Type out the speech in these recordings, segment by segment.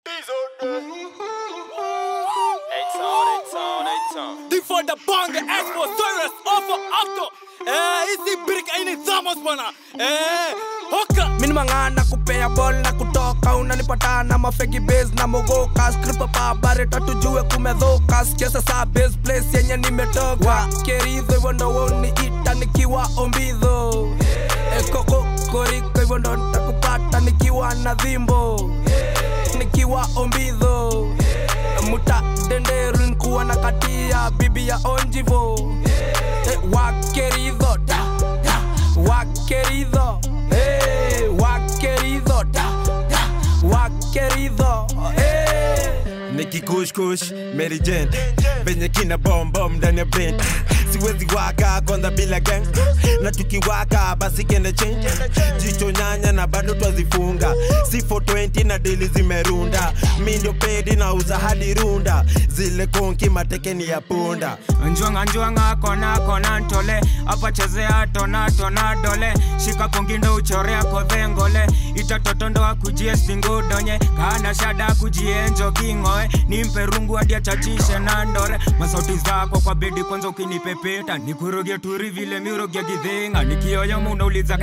Die voor de bangen, Expo, Cyrus, over Acto. Eh, hizi brick aini thamos bwana. Eh, hoka. Mini mangana kupea ball na kutoka unanipata na mafegi base na mogoka skripa pa bare tujue kumedhoka sikiasa saa base place yenye nimetoka keridho hivyo ndo woni ita nikiwa ombidho ekoko koriko hivyo ndo nitakupata nikiwa na dhimbo nikiwa ombidho muta denderu nikuwa na katia bibi ya onjivo Eh, wakeridho da, da, wakeridho Eh, wakeridho da, da, wakeridho Eh. nikikushkush Mary Jane venye kina bombom ndani ya brain siwezi waka kwanza bila gang na tukiwaka basi kende change jicho nyanya na bado twazifunga si 420 na dili zimerunda mi ndio pedi na uza hadi runda zile konki matekeni ya punda njwanga njwanga kona kona ntole apa chezea tona tona dole shika kongindo uchorea kodhengole itatotondo akujie stingudonye kana shada kujienjo kingoe nimpe rungu hadi achachishe na ndore masauti zako kwa bedi kwanza ukinipepeta nikuroge turi vile miroge gidhinga nikioyo munauliza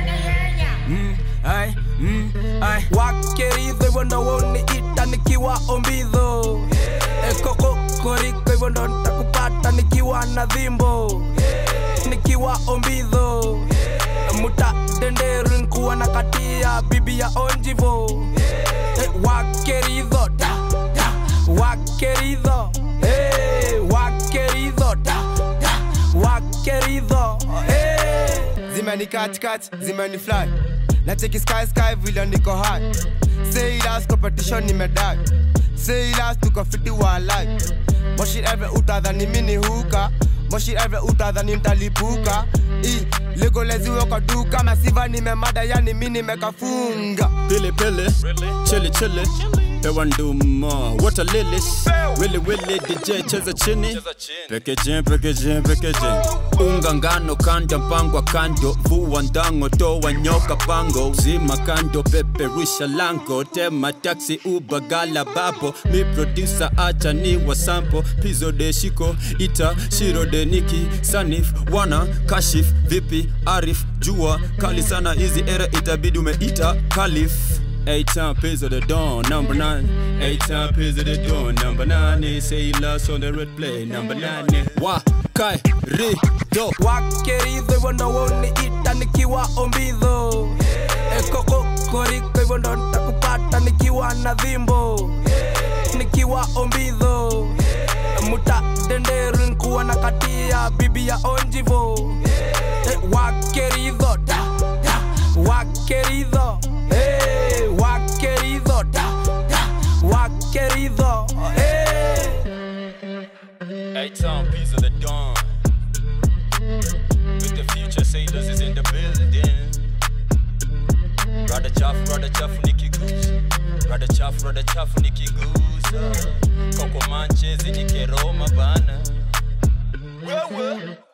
mm, ai, mm, ai. wakeridho hivyo ndo woni ita nikiwa ombidho ekoko koriko hivyo ndo nitakupata nikiwa na dhimbo nikiwa ombidho muta denderu nikuwa na katia bibi ya onjivo Eh, wakeridho da, da, wakeridho Eh, wakeridho da, da, wakeridho Eh. zimeni katikati zimeni fly na cheki sky sky vile niko high say last competition nimedai say last tuko fiti wa life moshi every utadhani mini huka moshi every utadhani mtalipuka i legoleziwe kwa duka masiva nimemada yani mi nimekafunga Pili pili, chili chili. Pewa nduma, water lilies. Willy willy, DJ cheza chini. Packaging, packaging, packaging. Unga ngano kanda mpangwa kando. Vua ndango toa nyoka pango. Zima kando peperusha lango. Tema taxi uba gala babo. Mi producer acha ni wa sample. Pizo de shiko ita shiro de niki sanif wana kashif vipi arif jua kali sana hizi era itabidi umeita kalif Eight time pays of the dawn, number nine. Eight time pays of the dawn, number nine. They say he lost on the red play, number nine. Wa kai ri do. wakeridho hivyo ndo woni ita nikiwa ombidho ekoko koriko hivyo ndo nitakupata nikiwa na dhimbo nikiwa ombidho muta denderu nikuwa na katia bibi ya onjivo Eh, wakeridho da, da, wakeridho Eh, wakeridho da, da, wakeridho Eh. Eight time pays of the dawn. With the future sailors is in the building. Rada chafu, rada chafu nikigusa. Rada chafu, rada chafu nikigusa. Koko manchezi nikeroma bana. Wewe.